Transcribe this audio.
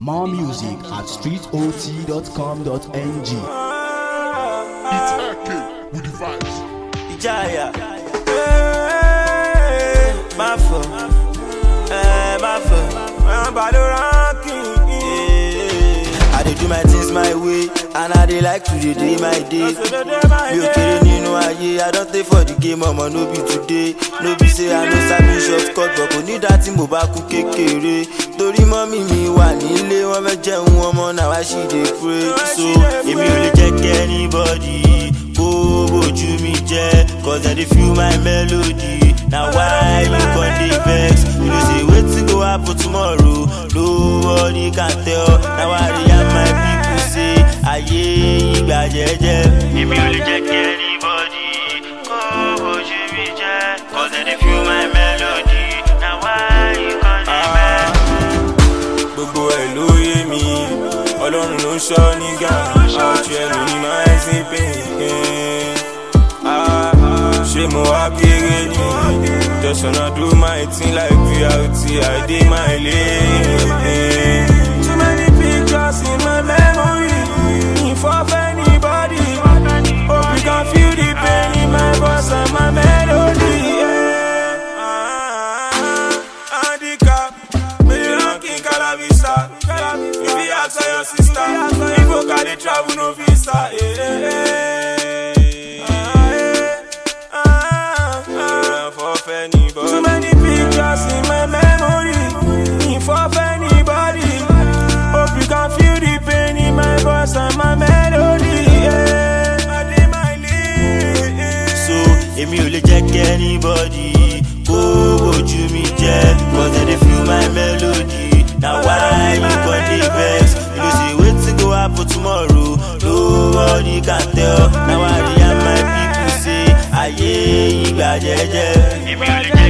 More music at streetot.com.ng. It's AK with the vibes. ìjáyà. Hey, má fọ ẹ má fọ wọn bá ló ránkì. I dey do my things my way and I dey like to dey dey my day. Mi ò kéré nínú ayé, I don tey for the game ọmọ no be today. No be say I no sabi short cut but kò ní dá tí mo bá kú kékeré. Torí mọ́mí mi wà nílé, wọ́n fẹ́ jẹun ọmọ náà wá sí dey pray. So èmi ò lè jẹ́ kí anybody kó bójú mi jẹ́ cause I dey feel my melody. Na why you come dey vex? You know say wetin go happen tomorrow? Nobody can tell. Na why I dey yarn my people say ayé ìgbà jẹ́jẹ́. Èmi ò lè jẹ́ kí anybody kó bójú mi jẹ́ cause I dey feel my melody. Na why you come dey vex? gbogbo ẹ̀ ló yé mi ọlọ́run ló ń ṣọ́ nígà àwùjọ ẹnu ní máa ń sí pé ṣé mo wá kéré ni just wanna do my thing like prt i dey my lane. too many pictures in my memory if of anybody hope you can feel the pain in my voice and my melody. Yeah. Handicap. Baby, ranking Calavista. If you ask for your sister, if you got the travel, no visa. Eh, eh, eh. Ah, eh. Ah, ah. For anybody. Too many pictures in my memory. If of anybody, hope you can feel the pain in my voice and my melody. Yeah. I dey my lane. so èmi ò lè jẹ́ kí anybody kó ojú mi jẹ́ cause I dey feel my melody na why you come dey vex you know say wetin go happen tomorrow nobody can tell na why I dey yarn my people say ayé ìgbà jẹ́jẹ́ èmi ò lè jẹ́